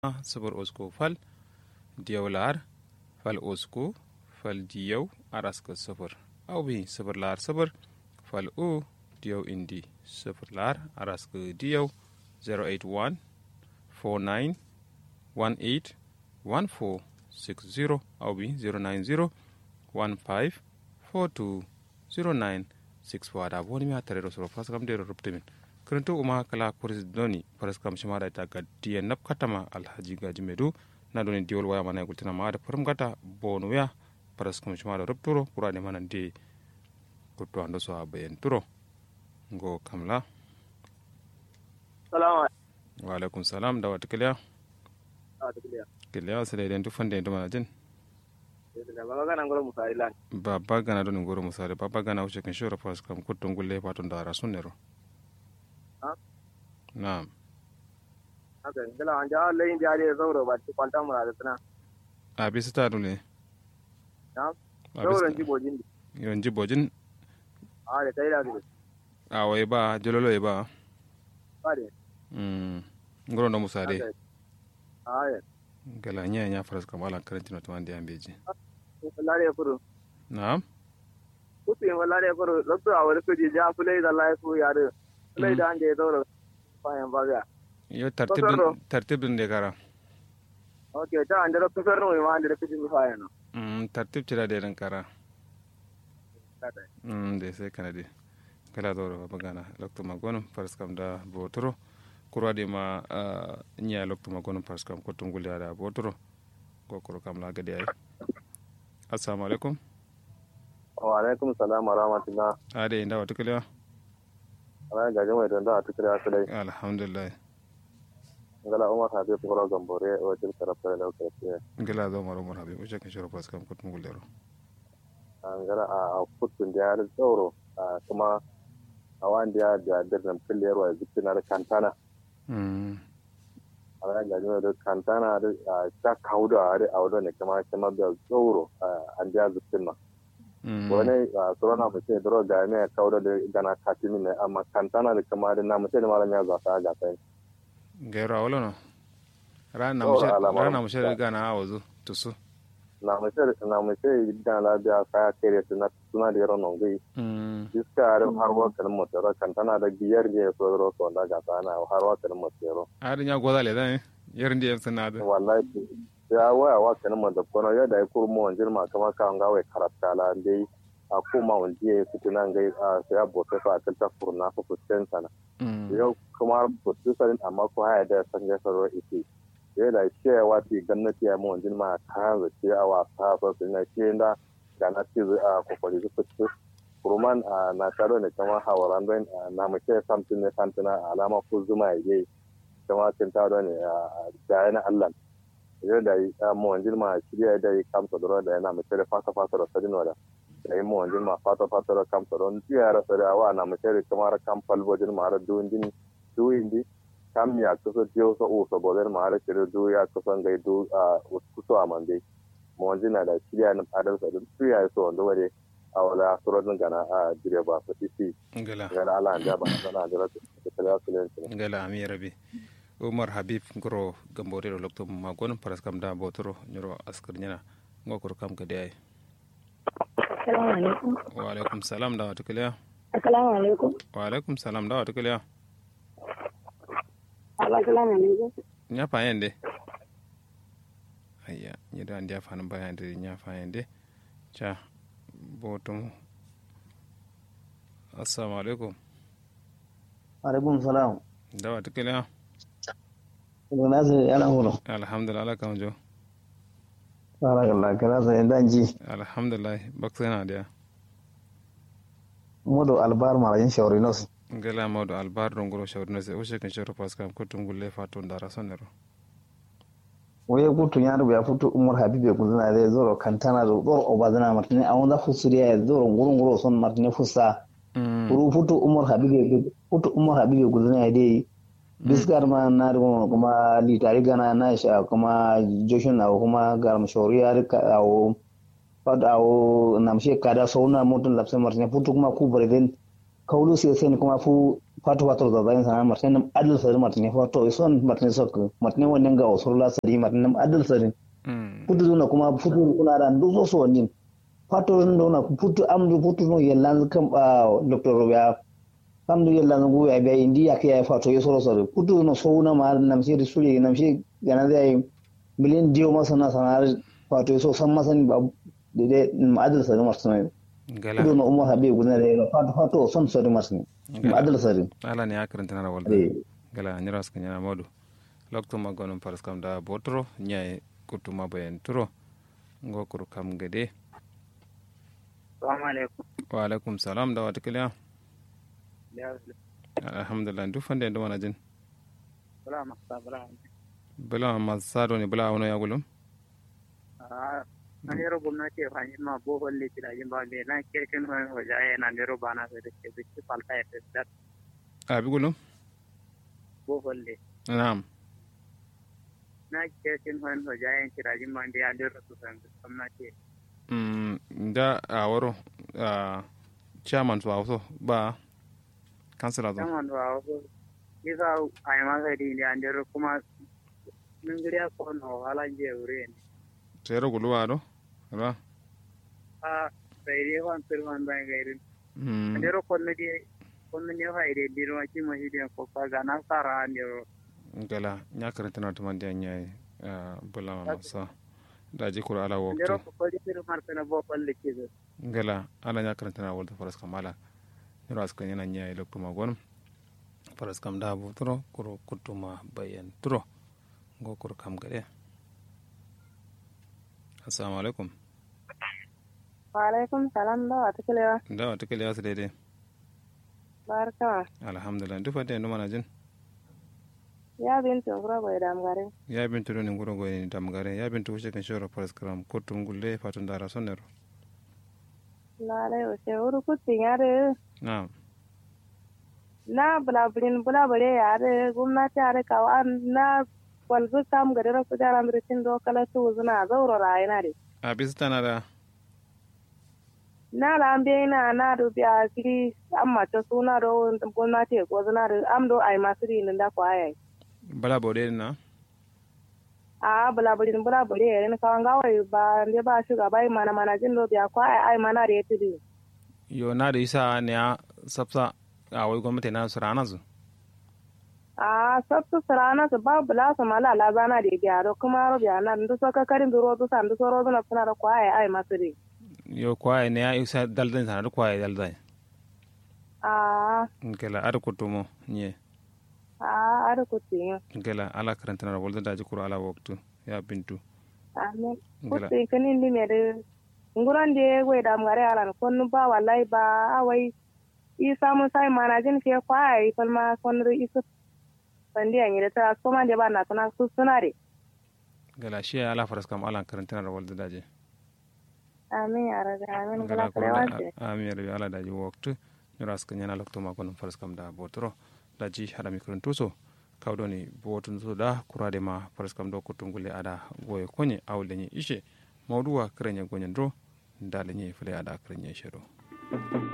sifir usku fal diyaw laar fal usku fal diyaw araska sifir aw bi sifir laar sifir fal u diyaw indi sifir laar araska diyaw 081 49 18 14 60 aw bi 090 15 42 09 6 wada boni mi hatare rosoro faskam de rubtimin kirintu uma kala kuris doni paraskam shimada ita ga diya nap katama alhaji gaji medu na doni diwol waya mana gultina ma da farum gata bonu ya paraskam shimada rubturo kura ne mana de kutu ando so abayen turo ngo kamla salamu wa alaikum salam da wata kiliya kiliya sai da idan tufan da idan mana jin baba gana ngoro musari lan baba gana doni ngoro musare baba gana wuce kan shora paraskam kutun gulle patun da rasun nero na'am haka ngala anja lain jari zauro ba ci kwanta mu da tana a bisa ta dole na'am a zauro bisa ji bojin yon jibojin a da kai da su a wai ba jololo ba ba de Mm. ngoro no musare a ya gala nya nya faras kam ala karantino to ande ambeji wallahi furu na'am kutu yin wallahi furu lokto a wani kuji ja fulai da lai fu yare fulai da anje zauro fayan baga yo tartib Fasaro. tartib dun de kara okay ta anje lokto sarno ma anje kuji mi fayan no mm tartib tira de ran kara kada mm de sai kana de kala doro bagana lokto magono faras kam da botoro kurwa de ma ah, nya lokto magono faras kam ko tungul da botoro ko kuro kam la gade ay assalamu alaikum wa alaikum salam wa rahmatullah ade inda wata kala ana gaje mai don da a tukira fulai alhamdulillah ngala umar habi furo gambore o til karafta da karafta gala zo maro maro habi uce kan shoro faras kam ko tungul dero angara a kutun da ya tsoro kuma a wanda ya da dirnan filiyar wa zikinar kantana mm a wani gajin da kantana da ta kawo da a audo ne kuma kuma da tsoro an ja zikin ma mm wani tsoron na mutum da ga ne kawo da gana katimi ne amma kantana da kuma da na mutum da malam ya zata ga sai gairo a wala no rana Oh, mushe alama- rana mushe riga na awazu tusu na mutum na mutum da labiya kaya kere suna suna da yaron nan gai mm iska har har wakan mutum kantana da biyar ne so ro so da ga sana har wakan mutum ari nya goda le dan yerin di yamsa na da wallahi ya waya wa kana ma da kono ya da kur mo wanjir ma kama ka nga we karata la dai a kuma wanji ya fiti nan gai a sai ya bote fa ta ta furna fa fusten sana mm yau kuma fustu sarin amma ko haya da san ga saro ite ya da shi ya wati gannati ya mo wanjir ma ka za ce a wa sa fa sun na ce da ga na ci a kokari su fustu kurman a na taro ne kama hawaran don na mace samtin ne santina alama ko zuma ya yi kama cin taro ne a da na Allah yau da yi mu wanjin ma shirya da yi kamsa da da yana mace da fata fata da sadin wada da yi mu wanjin ma fata fata da kamsa don tiya rasa da wa na mace da kamar kam falbojin ma har duwin din duwin di kam ya kusa tiyo so o so bodin ma har shirya du ya kusa gai du a kuso a mande mu wanjin na da shirya na fadar sa don tiya so wanda wade a wala surodin gana a dire ba su isi ngala gana ala an jaba sana da rasu da kala su ne ngala ami rabi umar habib ngoro gambore ro lokto ma gon paras kam da botoro nyoro askar nyana ngo kuro kam gade ay Assalamu alaikum. wa alaikum salam da wata kaliya Assalamu alaikum. wa alaikum salam da wata kaliya Assalamu alaikum. nya fa yende ayya ni da ndia fa nan bayan de nya fa yende cha botum assalamu alaikum alaikum salam da wata kaliya daga nasu yana hulu alhamdulillah ala kan jo barakallah kana sa inda ji alhamdulillah baksa yana da modo albar marajin shawari nos ngala mawdo albar ɗo ngoro shawrino se o shekin shoro pas kam kottum gulle fa to dara sonnero waye kutu nyaaru be futu umar habibe kuzina de zoro kantana do zoro obazana martine awonda fusuriya ya zoro nguru nguru son martine fusa kuru futu umar habibe futu umar habibe kuzina ya de biskar ma na rigo kuma litari gana na sha kuma joshin na kuma garam shawriya rika awo fad awo namshe kada sauna mutun lapse martine futu kuma ku barden kaulu sai sai kuma fu fatu fatu da zayin sana martin nam adal sari martin fatu ison martin sok martin wannan ga osur la sari martin nam adal sari putu zuna kuma putu kuna da ndu so nin fatu ndo putu amdu putu no yellan kam dr robia kamdu yellan go ya be indi ya ke fatu yesoro sari putu no so na ma nam shi suri nam shi gana da miliyan diyo masana sanar fatu so san masan ba de adal sari martin gala kudu na umar habib guda da ya fata fato son sori masu ne adal sari ala ne akaranta na rawal gala nyira ska nyana modu lokto magonum paras kam da botro nyai kutuma bayan turo ngo kuru kam gade Assalamu alaikum. wa alaikum salam da wata kiliya alhamdulillah duk fande ndo mana jin Bala masa bala. bala masado ne bala wono ya gulum Ah, na nero gwamnati fa ni ma bo holle ti da jimba be na ke ken ho ho jaye na nero bana se de ke bitti palta e da abi gulum bo holle. na'am Na ke ken ho ho jaye ti da jimba be ya nero su san gwamnati. Mm, da a waro a chairman to also ba kansila zo Kaman wa ho isa ai ma sai di ya nero kuma min giriya ko no wala je ure ni. tero guluwa do ba Ah, sai dai wan sir wan ba gairin. Mm, Nero ko ne di ko ne fa ide di ro ki ma hidi ko ka ga na sara nero. gala nya karanta na tuman da nyai bala masa da ji kura ala Nero waktu ko ko di sir mar na bo holle ki gala ala nya karanta na walta faras kamala niro aska nyana nyai lokto magon faras kam da bu turo kuro kutuma bayan turo ngo kuro kam gade assalamu alaikum wa alaikum salam da wata kilewa da wata kile yasu daidai barka alhamdulillah duk fata yanzu mana jin ya bintu ngura bai dam gare ya bintu do ni nguro go ni damgare ya bintu wuce kan shoro faras karam kutum gulle fatun dara sonero lale o se uru kutti yare na'am na bulabulin bulabule yare gwamnati yare kawa na walzu kam gari rasu jaran rikin do kala su zuna zauro rayina de a bisa tana da na lambe na na do biya kiri amma ta suna do gwamnati ko zuna da am do ai masu rin da ko ai bala bode na a bulabulin bulabule yare ni kawan gawai ba ne ba shugaba mana mana jin do biya ko ai ai mana da yati yo na da isa ne a sabsa a wai gwamnati na su rana su a sabtu sarana su ba bula su mala la zana da biya do kuma ro biya na ndu so ka karin duro du san du so ro na suna da ko ai ai masu rin yo kwaye ne ya isa daldan sana da kwaye daldan a ngela ar kutumo nye a ar kutti ngela ala karanta na walda da ji kuro ala waktu ya bintu amin ngela kutti kanin di mere nguran de we da ngare alan kon ba wallahi ba awai i samu sai mana jin ke kwai fal ma kon ri isu bandi an yi ta ko man de ba na tana su sunare ngela shi ala faras kam ala karanta na walda da ji amin ya rabbi amin ngela gala ko kare wace ami ya ala da ji waktu nyura ska nyana lokto ma kono faras kam da botoro da ji hada mikron tuso kawdoni botun so da kurade ma faras kam do kutungule ada goye konye awle ni ishe mawduwa krenya gonyen do ndale ni fule ada krenya shero